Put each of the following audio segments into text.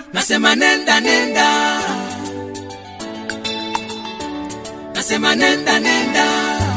nasema nenda nenda nasema nenda nenda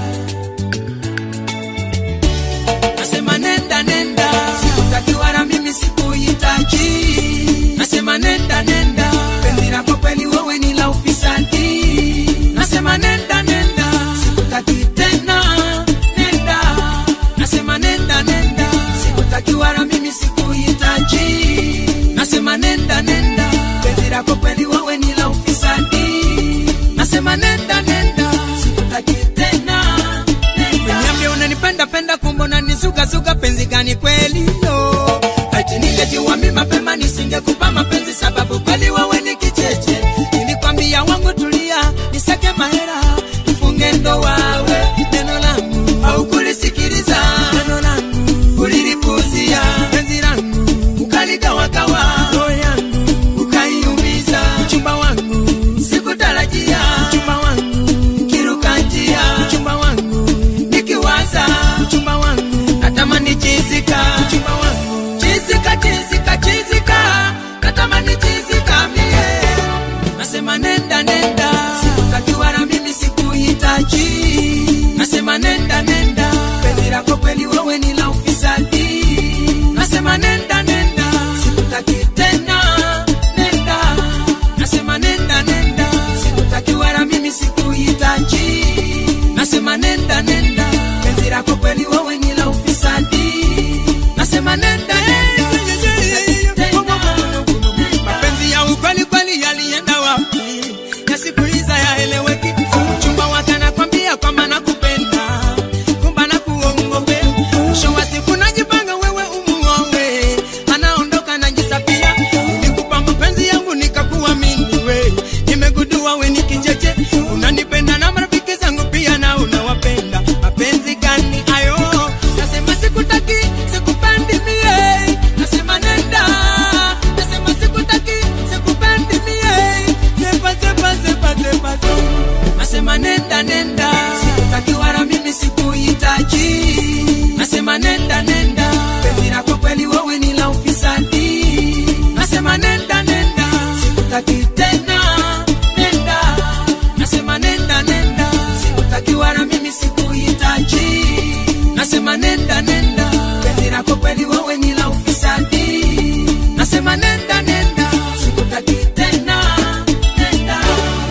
nasema nenda nenda sikutaki wala mimi sikuhitaji nasema nenda nenda penzi lako kweli wewe ni la ufisadi nasema nenda nenda sikutaki tena nenda nasema nenda nenda sikutaki wala mimi sikuhitaji nasema nenda nenda penzi lako kweli wewe ni la ufisadi nasema nenda nenda sikutaki tena nenda niambie unanipenda penda kumbe unanizugazuga penzi gani kweli no ati ningejua mimi mapema nisingekupa mapenzi sababu kweli wewe ni kicheche nilikwambia wangu tulia nisake mahera tufunge ndoa we neno langu au kulisikiliza neno langu ulilipuzia penzi langu ukaligawagawa roho yangu ukaiumiza mchumba wangu sikutarajia mchumba wangu kiruka njia mchumba wangu nikiwaza mchumba wangu natamani chizika mchumba wangu chizika chizika chizika natamani chizika mie nasema nenda nenda sikutaki wala mimi sikuhitaji nasema nenda nenda penzi lako kweli wewe ni la ufisadi nasema nenda nenda sikutaki tena nenda nasema nenda nenda sikutaki wala mimi sikuhitaji nasema nenda nenda penzi lako kweli wewe ni la ufisadi nasema nenda mapenzi ya ukweli kweli yalienda wapi yasikuliza yaeleweki mchumba wake anakwambia kwamba nakupenda kumba na kuongope mwisho wa siku najipanga wewe umuowe anaondoka najisapia nikupa mapenzi yangu nikakuamini we nimegundua we ni kicheche unanipenda na marafiki zangu pia na unawapenda mapenzi gani ayo nasema sikutaki sikupendi mie nasema nenda nasema sikutaki sikupendi mie sepa sepa sepa sepa sepa nasema nenda nenda sikutaki wala mimi sikuhitaji nasema nenda nenda penzi lako kweli wewe ni la ufisadi nasema nenda nenda sikutaki tena nenda nasema nenda nenda sikutaki wala mimi sikuhitaji nasema nenda nenda penzi lako kweli wewe ni la ufisadi nasema nenda nenda sikutaki tena nenda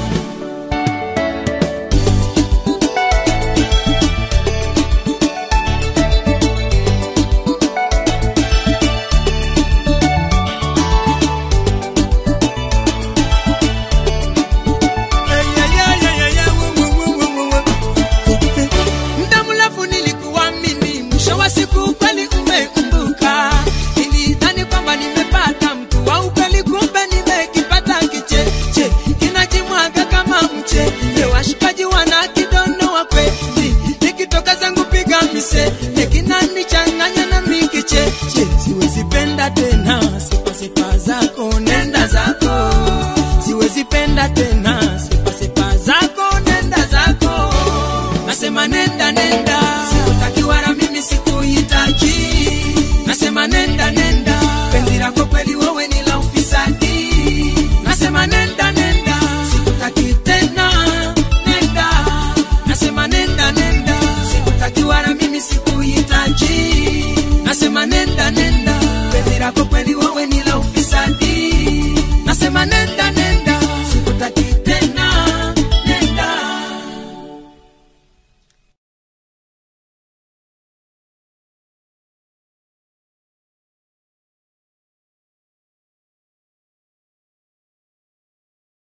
muda mrefu nilikuamini, mwisho wa siku kweli umeumbuka. Nilidhani kwamba nimepata mtu wa ukweli, kumbe nimekipata kicheche kinajimwaga kama mche. Leo washikaji wana kidono wa kweli, nikitoka zangu piga mise kinanichanganya na mikicheche. Siwezi penda tena sipa sipa zako, nenda zako. Siwezi penda tena sipa sipa zako, nenda zako nasema nenda nenda sikutaki wala mimi sikuhitaji nasema nenda nenda penzi lako kweli wewe ni la ufisadi nasema nenda nenda sikutaki tena nenda nasema nenda nenda sikutaki wala mimi sikuhitaji nasema nenda nenda penzi lako kweli wewe ni la ufisadi nasema nenda